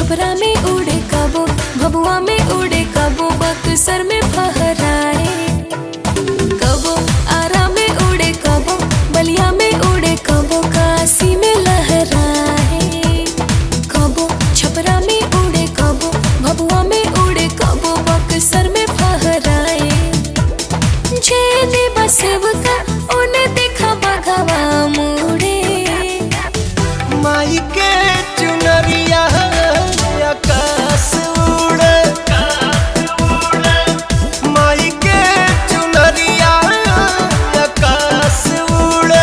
छपरा में उड़े कबो भबुआ में उड़े कबो बक्सर में फहराए कबो आरा में उड़े कबो बलिया में उड़े कबो काशी में लहराए कबो छपरा में उड़े कबो भबुआ में उड़े कबो बक्सर में फहराए जेने बसेवका ओने देखा बघवा मुड़े माई के चुनरिया आकाश उड़े माई के चुनरिया आकाश उड़े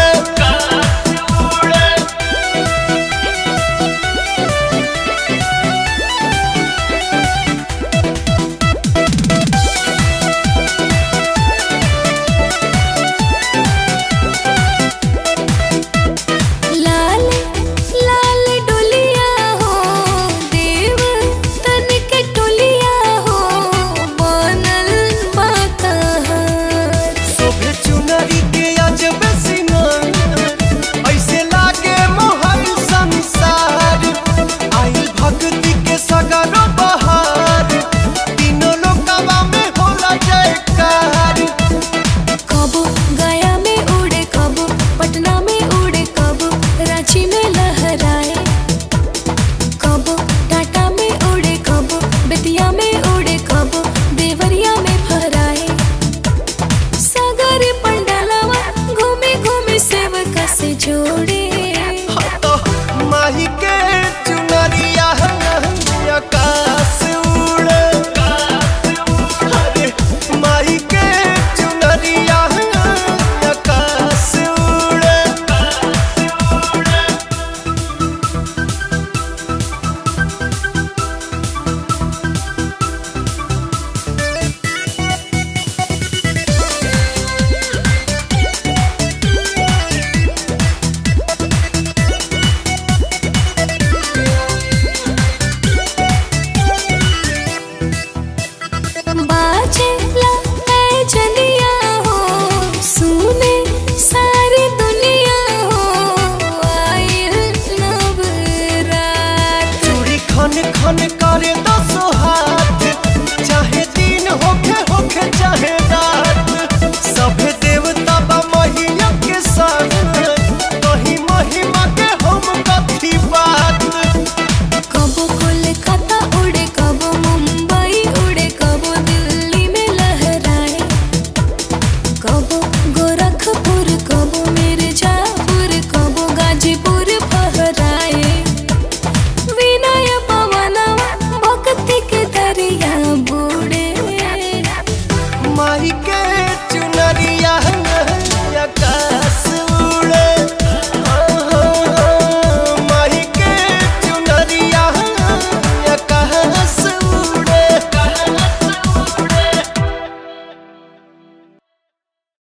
लाल लाल डोलिया हो देव तन के टोलिया हो बनल बाकहार शोभे चुनरी के अजब सिंगार ऐसे लागे मोहल संसार आई भक्ति के सगरो बहार तीनों लोकवा में होला जयकार कबो गया में उड़े कबो पटना में उड़े कबो रांची में लहराए कबो टाटा में उड़े कबो बेतिया में उड़े कबो देवरिया में फहराए सागर पंडलवा घूमे घूमे सेवका से जोड़े तो माही के चुनरिया आकाश उड़े अरे माही के चुनरिया आकाश उड़े बाजे ला ऐ जनिया हो सुने सारी दुनिया हो आइल नवरात चूड़ी खन खन करे दसो हाथ चाहे दिन होखे होखे चाहे